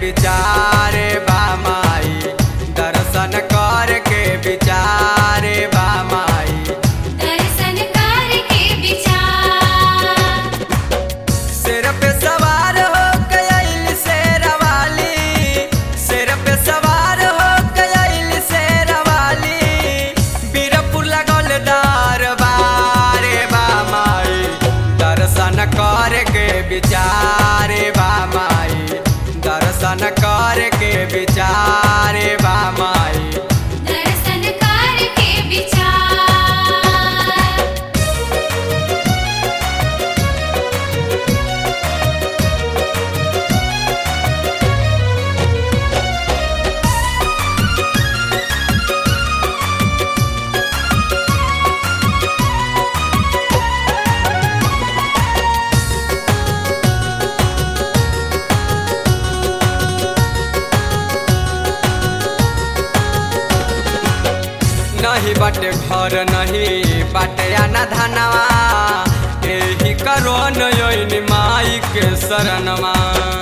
विचारे बा माई दर्शन कर के विचारे बा माई दर्शन करके विचार सिर पे सवार हो गयल शेरवाली सिर पे सवार हो गयल शेरवाली बीरपुर लगल दरबारे बा माई दर्शन कर के विचारे बा माई दर्शन कर के विचारे बा माई दर्शन करके विचार नहीं बाटे घर नहीं बाटे आना धनवा एही करो नयन माई के शरणवा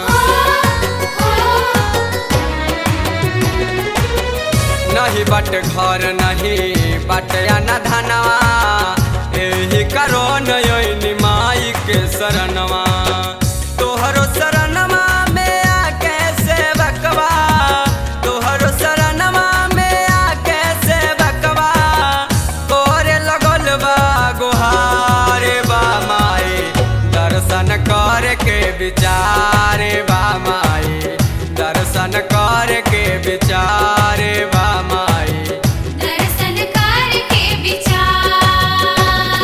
नहीं बाटे घर नहीं बाटे आना धनवा एही करो नयन माई के शरणवा तोहरो शरणवा में आके सेवकवा तोहरो शरणवा में आके सेवकवा तोरे लगल बा गुहारे बा माई दर्शन कर के विचारे बा माई दर्शन कर के विचारे बा माई दर्शन करके विचार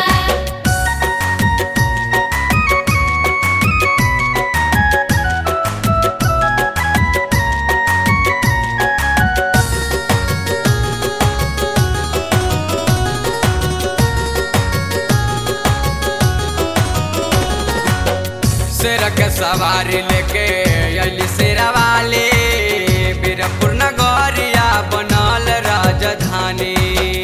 शेर के सवारी लेके अली शेरवाली बीरपुर नगरिया बनल राजधानी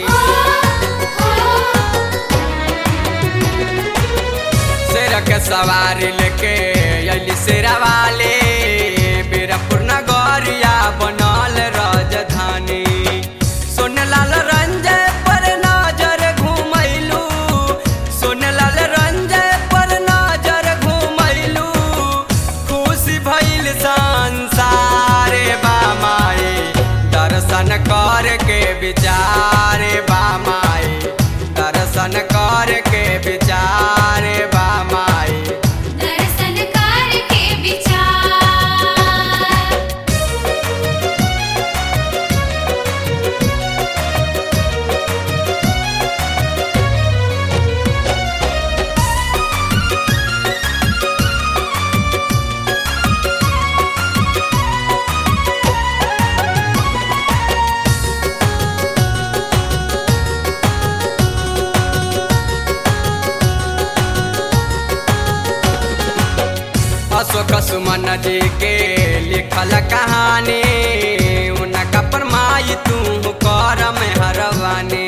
शेर के सवारी लेके अली शेरवाली बीरपुर नगरिया बनल राजधानी सोनलाल रंजय पर नजर घुमैलू सोनलाल रंजय पर नजर घुमैलू खुशी भइल संसारे बा माई दर्शन कर के विचारे बा माई दर्शन कर के विचारे बा माई दर्शन करके विचार अशोक सुमन जी के लिखल कहानी उनका परमाई तू कर में हरवानी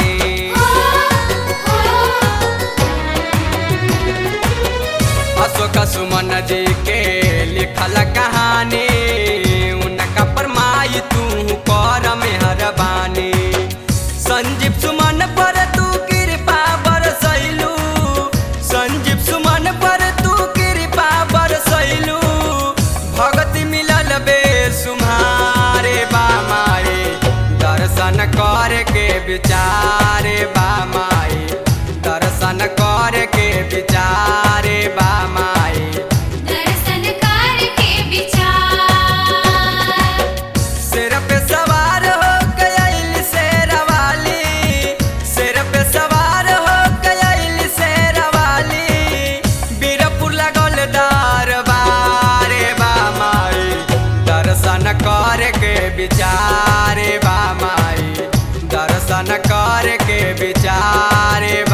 अशोक सुमन जी के लिखल कहानी उनका परमाई तू कर में हरवानी संजीव सुमन पर तू कृपा बरसैलू संजीव सुमन पर तू कृपा बरसैलू भगति मिलल बे सुम्हारे बा माई दर्शन कर के विचारे बा माई दर्शन कर के विचारे बा माई दर्शन करके विचार सिर पे सवार हो गयल शेरवाली सिर पे सवार हो गयल शेरवाली बीरपुर लगल दरबारे बा माई दर्शन कर के विचारे बा माई दर्शन कर के विचारे